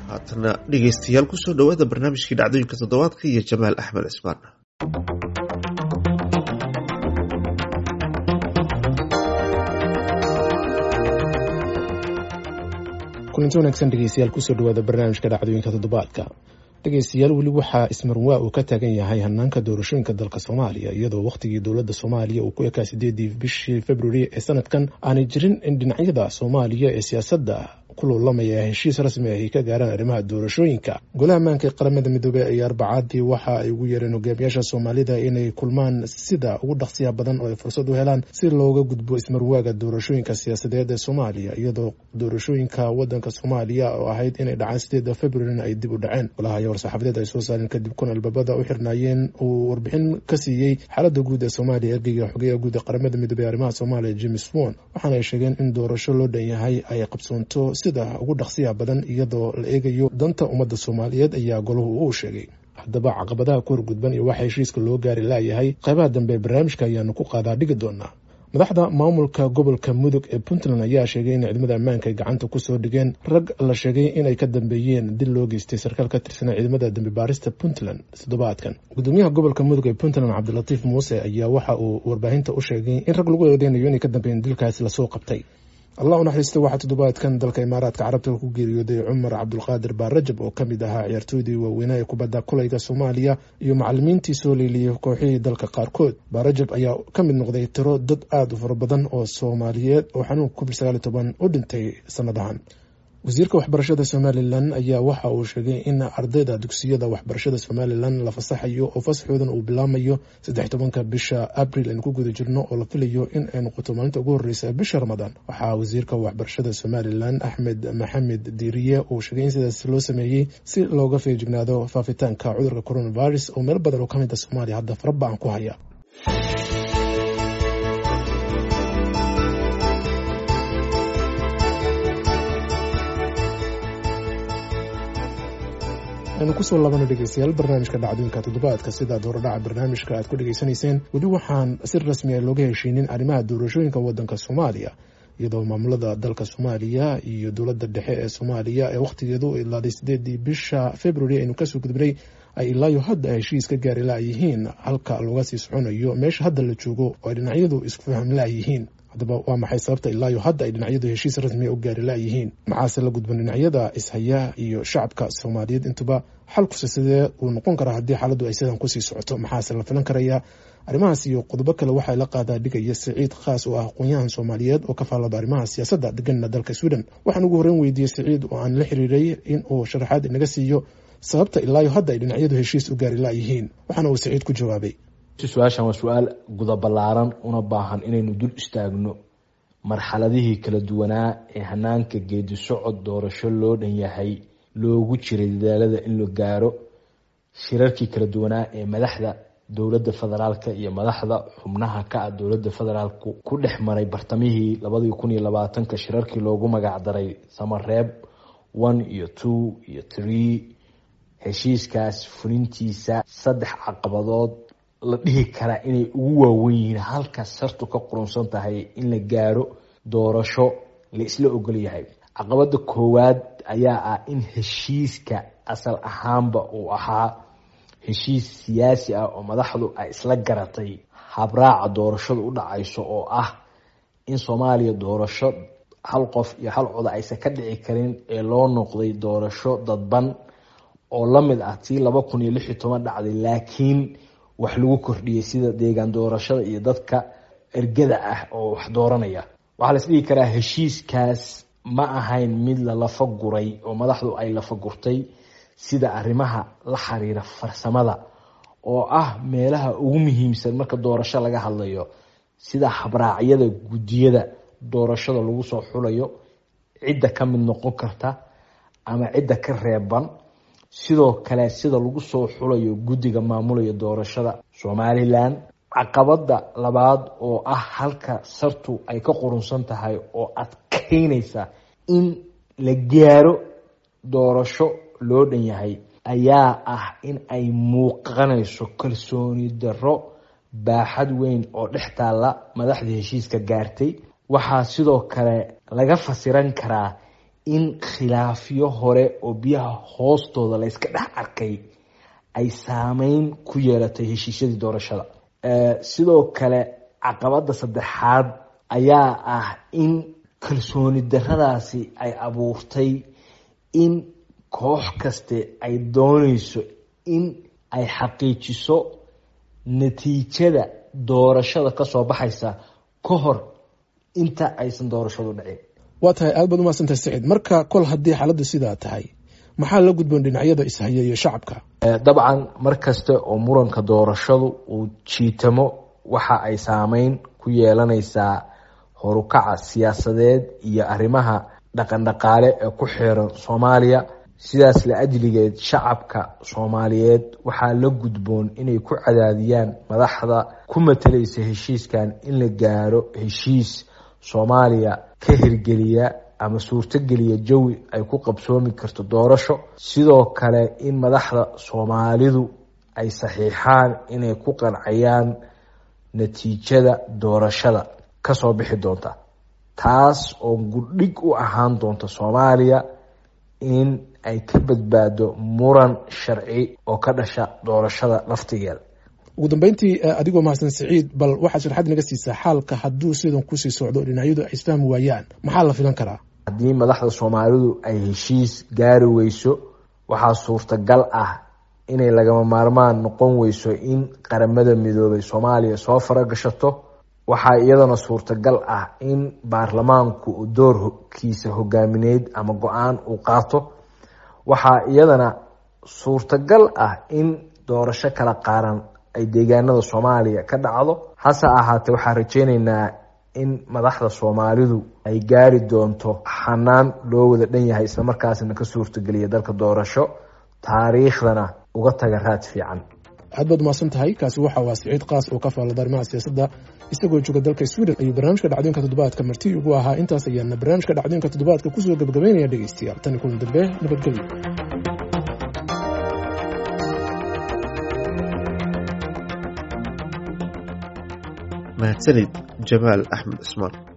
haatana dhegeystayaal kusoo dhawaada barnaamijkii dhacdooyinka toddobaadka iyo jamaal axmed cismaan kulanti wanaagsan dhegeystayaal kusoo dhawaada barnaamijka dhacdooyinka toddobaadka dhegeystayaal weli waxaa ismarwaa uu ka taagan yahay hanaanka doorashooyinka dalka soomaaliya iyadoo wakhtigii dowladda soomaaliya uu ku ekaa sideedii bishii februari ee sanadkan aanay jirin in dhinacyada soomaaliya ee siyaasadda ku loolamaya heshiis rasmi ah ay ka gaaraan arrimaha doorashooyinka golaha ammaanka ee qaramada midoobey ayaa arbacadii waxa ay ugu yeereen hogaamiyaasha soomaalida inay kulmaan sida ugu dhaqsiya badan oo ay fursad u helaan si looga gudbo ismarwaaga doorashooyinka siyaasadeed ee soomaaliya iyadoo doorashooyinka wadanka soomaaliya oo ahayd inay dhacaan sideeda februarina ay dib u dhaceen golaha ayaa war-saxaafadeed ay soo saareen kadib kun albaabada u xirnaayeen uu warbixin ka siiyey xaalada guud ee soomaaliya ergeyga xogeyaha guud ee qaramada midoobey arrimaha soomaaliya james won waxaana ay sheegeen in doorasho loo dhan yahay ay qabsoonto sida ugu dhaqsiya badan iyadoo la eegayo danta ummadda soomaaliyeed ayaa golahu uu sheegay haddaba caqabadaha ku horgudban iyo waxa heshiiska loo gaari laayahay qaybaha dambe ee barnaamijka ayaanu ku qaadaa dhigi doonaa madaxda maamulka gobolka mudug ee puntland ayaa sheegay in ciidamada ammaanka ay gacanta kusoo dhigeen rag la sheegay inay ka dambeeyeen dil loo geystay sarkaal ka tirsanaa ciidamada dambi baarista puntland toddobaadkan gudoomiyaha gobolka mudug ee puntland cabdilatiif muuse ayaa waxa uu warbaahinta u sheegay in rag lagu eedeynayo inay ka dambeeyeen dilkaasi lasoo qabtay allah u naxariista waxaa toddobaadkan dalka imaaraadka carabta ku geeriyooday cumar cabdulqaadir baarajab oo kamid ahaa ciyaartooydii waaweynaa ee kubadda kulayga soomaaliya iyo macalimiintii soo leeliyey kooxihii dalka qaarkood baarajab ayaa ka mid noqday tiro dad aada u fara badan oo soomaaliyeed oo xanuunka covid sagaal iyo toban u dhintay sanadahan wasiirka waxbarashada somalilan ayaa waxa uu sheegay in ardayda dugsiyada waxbarashada somalilan la fasaxayo oo fasaxoodan uu bilaamayo saddex tobanka bisha abril aynu ku guda jirno oo la filayo in ay noqoto maalinta ugu horeysa bisha ramadaan waxaa wasiirka waxbarashada somalilan axmed maxamed diiriye uu sheegay in sidaas loo sameeyey si looga feejignaado faafitaanka cudurka coronavirus oo meel badan oo kamid a soomaaliya hadda faraba-an ku haya aynu kusoo laabano dhegeystayaal barnaamijka dhacdooyinka toddobaadka sidaad horedhaca barnaamijka aad ku dhegeysanayseen weli waxaan si rasmi a looga heshiinin arrimaha doorashooyinka wadanka soomaaliya iyadoo maamulada dalka soomaaliya iyo dowladda dhexe ee soomaaliya ee wakhtigeedu ilaaday sideedii bisha february aynu kasoo gudbinay ay ilaayo hadda heshiis ka gaari laayihiin halka looga sii soconayo meesha hadda la joogo oo ay dhinacyadu isku faham laayihiin haddaba waa maxay sababta ilaayo hadda ay dhinacyadu heshiis rasmiya u gaari laayihiin maxaase la gudban dhinacyada ishaya iyo shacabka soomaaliyeed intuba xalkuse sidee uu noqon karaa haddii xaaladdu ay sidan kusii socoto maxaase la filan karayaa arrimahaas iyo qodobo kale waxaa la qaadaa dhigaya siciid khaas oo ah aqoon-yahan soomaaliyeed oo ka faallada arrimaha siyaasadda deganna dalka sweden waxaan ugu horreyn weydiiyey siciid oo aan la xiriiray in uu sharaxaad inaga siiyo sababta ilaayo hadda ay dhinacyadu heshiis u gaari laayihiin waxaana uu siciid ku jawaabay su-aashan waa su-aal guda ballaaran una baahan inaynu dul istaagno marxaladihii kala duwanaa ee hanaanka geedi socod doorasho loo dhan yahay loogu jiray dadaalada in la gaaro shirarkii kala duwanaa ee madaxda dowladda federaalka iyo madaxda xubnaha ka ah dowladda federaalku ku dhex maray bartamihii labadii kun iyo labaatanka shirarkii loogu magacdaray samareeb one iyo two iyo three heshiiskaas fulintiisa saddex caqabadood la dhihi karaa inay ugu waawen yihiin halkaas sartu ka qurunsan tahay in la gaaro doorasho la isla ogol yahay caqabada koowaad ayaa ah in heshiiska asal ahaanba uu ahaa heshiis siyaasi ah oo madaxdu ay isla garatay habraaca doorashadu u dhacayso oo ah in soomaaliya doorasho hal qof iyo hal coda aysan ka dhici karin ee loo noqday doorasho dadban oo lamid ah tii laba kun iyo lix iyo toban dhacday laakiin wax lagu kordhiyey sida deegaan doorashada iyo dadka ergada ah oo wax dooranaya waxaa la isdhigi karaa heshiiskaas ma ahayn mid la lafa guray oo madaxdu ay lafa gurtay sida arrimaha la xiriira farsamada oo ah meelaha ugu muhiimsan marka doorasho laga hadlayo sida habraacyada guddiyada doorashada lagu soo xulayo cidda ka mid noqon karta ama cidda ka reeban sidoo kale sida lagu soo xulayo guddiga maamulaya doorashada somalilan caqabada labaad oo ah halka sartu ay ka qurunsan tahay oo adkeynaysa in la gaaro doorasho loo dhan yahay ayaa ah in ay muuqanayso kalsooni darro baaxad weyn oo dhex taalla madaxda heshiiska gaartay waxaa sidoo kale laga fasiran karaa in khilaafyo hore oo biyaha hoostooda la yska dhex arkay ay saameyn ku yeelatay heshiisyadii doorashada sidoo kale caqabada saddexaad ayaa ah in kalsooni daradaasi ay abuurtay in koox kaste ay dooneyso in ay xaqiijiso natiijada doorashada kasoo baxaysa ka hor inta aysan doorashadu dhicin waa tahay aad baad umaadsantahay saciid marka kol haddii xaaladdu sidaa tahay maxaa la gudboon dhinacyada ishaya iyo shacabka dabcan mar kasta oo muranka doorashadu uu jiitamo waxa ay saameyn ku yeelanaysaa horukaca siyaasadeed iyo arrimaha dhaqandhaqaale ee ku xiran soomaaliya sidaas la ajligeed shacabka soomaaliyeed waxaa la gudboon inay ku cadaadiyaan madaxda ku matalaysa heshiiskan in la gaaro heshiis soomaaliya ka hirgeliya ama suurtogeliya jawi ay ku qabsoomi karto doorasho sidoo kale in madaxda soomaalidu ay saxiixaan inay ku qancayaan natiijada doorashada kasoo bixi doonta taas oo gudhig u ahaan doonta soomaaliya in ay ka badbaado muran sharci oo ka dhasha doorashada laftigeeda ugu dambeyntii adigoo mahadsan saciid bal waxaad sharxad naga siisaa xaalka hadduu sidan kusii socdo dhinacyadu ay isfahmi waayaan maxaa la filan karaa haddii madaxda soomaalidu ay heshiis gaari weyso waxaa suurtagal ah inay lagama maarmaan noqon weyso in qaramada midoobay soomaaliya soo faragashato waxaa iyadana suurtagal ah in baarlamaanku uu doorkiisa hogaamineyd ama go-aan uu qaato waxaa iyadana suurtagal ah in doorasho kala qaaran ay deegaanada soomaaliya ka dhacdo hase ahaatee waxaan rajeyneynaa in madaxda soomaalidu ay gaari doonto xanaan loo wada dhan yahay islamarkaasna ka suurtageliya dalka doorasho taariikhdana uga taga raad fiican aad baad umahadsan tahay kaasi waxa waa siciid kaas oo ka faallada arrimaha siyaasadda isagoo jooga dalka sweden ayuu barnaamijka dhacdooyinka toddobaadka marti ugu ahaa intaas ayaana barnaamijka dhacdooyinka toddobaadka kusoo gabagabeynaya dhegeystayaal tani kulan dambe nabadgelyo mahadsanid jamaal axmed cismaan